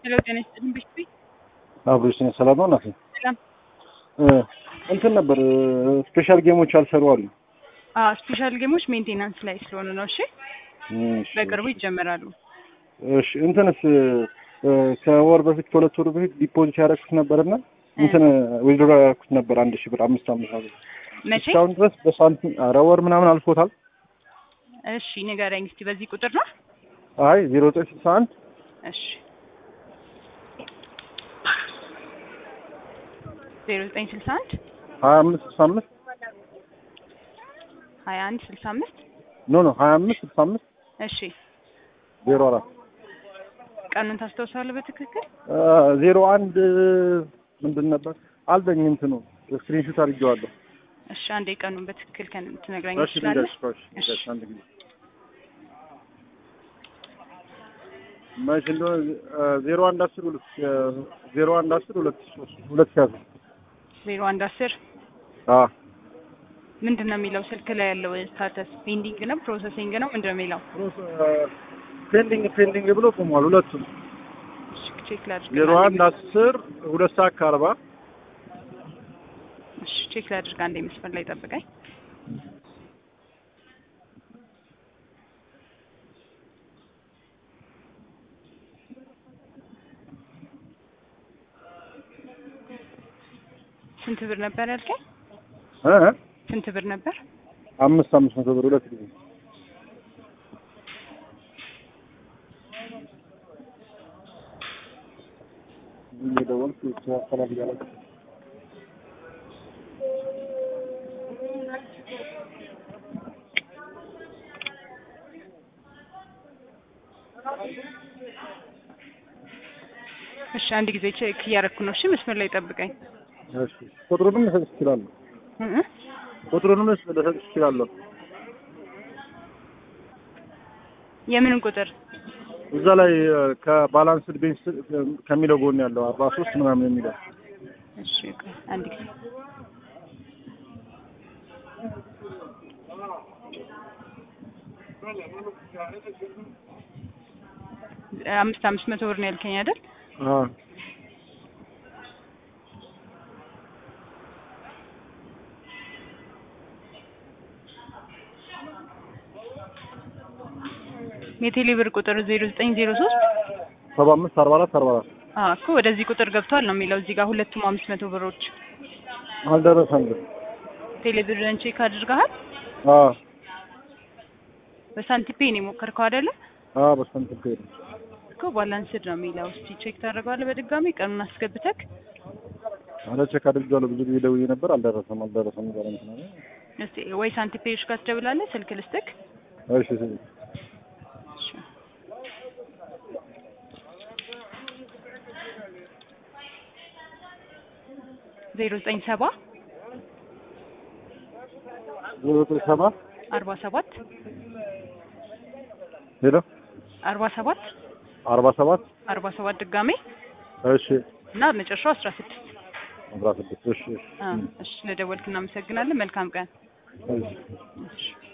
ሄሎ ጤና ይስጥልኝ ብሽቲ አብሮሽ ነው። ሰላም ነው እናቴ። ሰላም እንትን ነበር ስፔሻል ጌሞች አልሰሩ አሉ። አዎ ስፔሻል ጌሞች ሜንቴናንስ ላይ ስለሆኑ ነው። እሺ እሺ፣ በቅርቡ ይጀመራሉ። እሺ እንትንስ ከወር በፊት ከሁለት ወር በፊት ዲፖዚት ያደረኩት ነበርና እንትን ዊዝድሮ ያደረኩት ነበር አንድ ሺህ ብር አምስት አምስት ነው። መቼ? እስካሁን ድረስ በሳንቲም ኧረ ወር ምናምን አልፎታል። እሺ ንገረኝ እስቲ በዚህ ቁጥር ነው? አይ ዜሮ ዘጠኝ ስልሳ አንድ እሺ ዜሮ ዘጠኝ ስልሳ አንድ ሀያ አምስት ስልሳ አምስት ሀያ አንድ ስልሳ አምስት ኖ ኖ ሀያ አምስት ስልሳ አምስት እሺ ዜሮ አራት ቀኑን ታስታውሳለህ በትክክል? ዜሮ አንድ ምንድን ነበር አልበኝ እንትኑ ስክሪንሾት አድርጌዋለሁ። እሺ አንዴ ቀኑን በትክክል ከን ትነግረኝ እሺ ትችላለህ? ልንገርሽ፣ እሺ ልንገርሽ አንድ ጊዜ መቼ እንደሆነ ዜሮ አንድ አስር ሁለት ዜሮ አንድ አስር ሁለት ሶስት ሁለት ሺህ አስር ዜሮ አንድ አስር አ ምንድን ነው የሚለው ስልክ ላይ ያለው ስታተስ ፔንዲንግ ነው ፕሮሰሲንግ ነው ምንድን ነው የሚለው? ፔንዲንግ ፔንዲንግ ብሎ ቆሟል። ሁለቱም እሺ ቼክ ላድርግ። ዜሮ አንድ አስር ሁለት ሰዓት ከአርባ እሺ ቼክ ላድርግ። አንዴ መስመር ላይ ጠብቀኝ። ስንት ብር ነበር ያልከኝ? እ ስንት ብር ነበር? አምስት አምስት መቶ ብር ሁለት ጊዜ እየደወልኩ ያስተላል እያለች እሺ አንድ ጊዜ ቼክ እያደረኩ ነው። እሺ መስመር ላይ ጠብቀኝ። እሺ ቁጥሩንም ልሰጥሽ እችላለሁ። እ እ ቁጥሩንም ልሰጥሽ እችላለሁ። የምንን ቁጥር? እዛ ላይ ከባላንስድ ቤንች ከሚለው ጎን ያለው አርባ ሶስት ምናምን የሚለው እሺ ቆይ አንድ ጊዜ አምስት አምስት መቶ ብር ነው ያልከኝ አይደል? አ የቴሌ ብር ቁጥር ዜሮ ዘጠኝ ዜሮ ሶስት ሰባ አምስት አርባ አራት አርባ አራት አዎ እኮ ወደዚህ ቁጥር ገብቷል ነው የሚለው እዚህ ጋር ሁለቱም አምስት መቶ ብሮች አልደረሰም ግን ቴሌ ብርን ቼክ አድርገሃል? አ በሳንቲፔ ነው የሞከርከው አይደለ? አ በስንት ከሄደ እኮ ባላንስድ ነው የሚለው። እስቲ ቼክ ታደርገዋለህ በድጋሚ ቀኑን አስገብተክ። አለ ቼክ አድርጌዋለሁ። ብዙ ጊዜ ደውዬ ነበር። አልደረሰም አልደረሰም እያለ እንትን አለ። እስቲ ወይ ሳንቲፔዎች ጋር ትደውላለህ፣ ስልክ ልስጥክ። እሺ እሺ እሺ። ዜሮ ዘጠኝ ሰባ ዜሮ ዘጠኝ ሰባ አርባ ሰባት ሄሎ አርባ ሰባት አርባ ሰባት አርባ ሰባት ድጋሜ እሺ እና መጨረሻው አስራ ስድስት አስራ ስድስት እሺ እሺ እሺ። ስለደወልክ እናመሰግናለን። መልካም ቀን። እሺ እሺ